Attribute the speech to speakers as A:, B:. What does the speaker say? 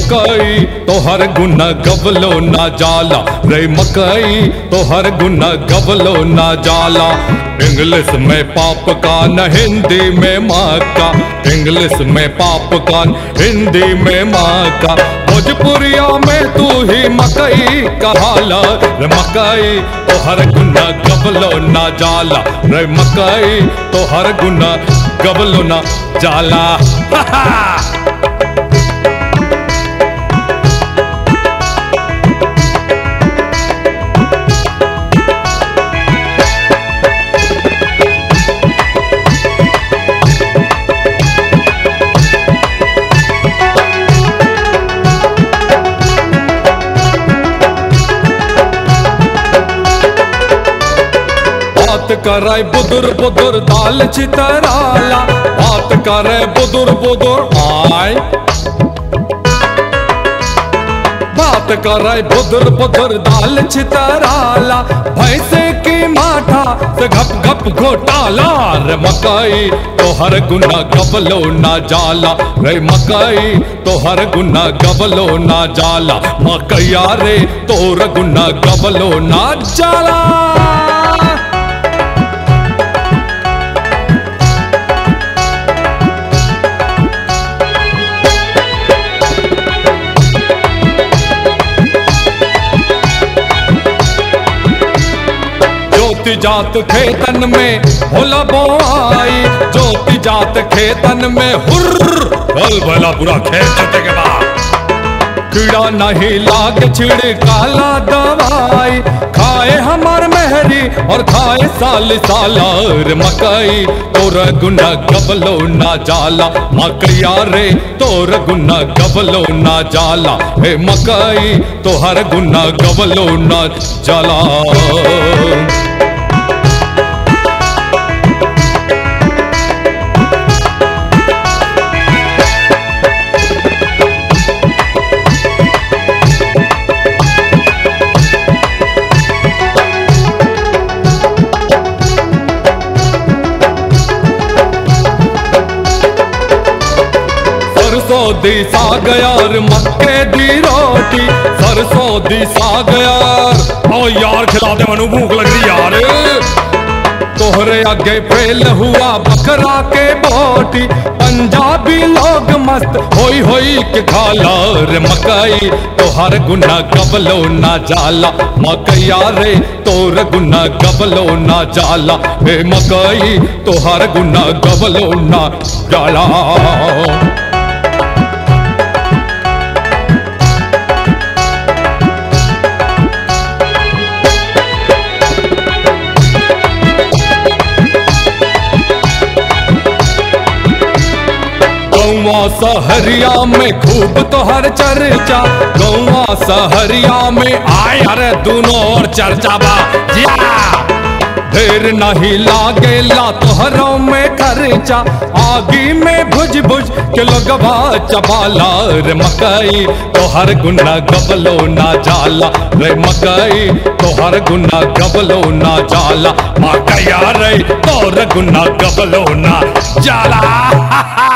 A: मकई तोहर गुना गबलो ना जाला रे मकई तोहर गुना गबलो ना जाला इंग्लिश में पाप का न हिंदी में माँ का इंग्लिश में पाप का न हिंदी में माँ का भोजपुरिया में तू ही मकई कहाला रे मकई तोहर गुना गबलो ना जाला रे मकई तोहर गुना गबलो ना जाला बात करे बुदुर बुदुर दाल चितराला बात करे बुदुर बुदुर आय बात करे बुदुर बुदुर दाल चितराला भैंसे की माठा से घप घप घोटाला रे मकई तोहर गुना गबलो ना जाला रे मकई तोहर गुना गबलो ना जाला मकैया रे तोर गुना गबलो ना जाला ज्योति जात खेतन में होला बोआई ज्योति जात खेतन में हुर्र चल भला पूरा खेत जोते के बाद कीड़ा नहीं लाग छिड़ काला दवाई खाए हमार मेहरी और खाए साल सालार मकई तोर गुना गबलो ना जाला मकैया रे तोर गुना गबलो ना जाला हे मकई तोहर गुना गबलो ना जाला सरसों दी साग यार मक्के दी रोटी सरसों दी साग यार ओ यार खिला दे मनु भूख लग रही यार तोहरे आगे फेल हुआ बकरा के बोटी पंजाबी लोग मस्त होई होई के खाला रे मकई तोहर गुना गबलो ना जाला मकैया रे तोर गुना गबलो ना जाला हे मकई तोहर गुना गबलो ना जाला गौवा सहरिया में खूब तोहर चर्चा गौवा सहरिया में आय अरे दोनों और चर्चा बा या! ढेर नहीं लागेला तोहरों में खर्चा आगी में भुज भुज के लोगवा चबाला रे मकई तोहर गुना गबलो ना जाला रे मकई तोहर गुना गबलो ना जाला मकैया रे तोहर गुना गबलो ना जाला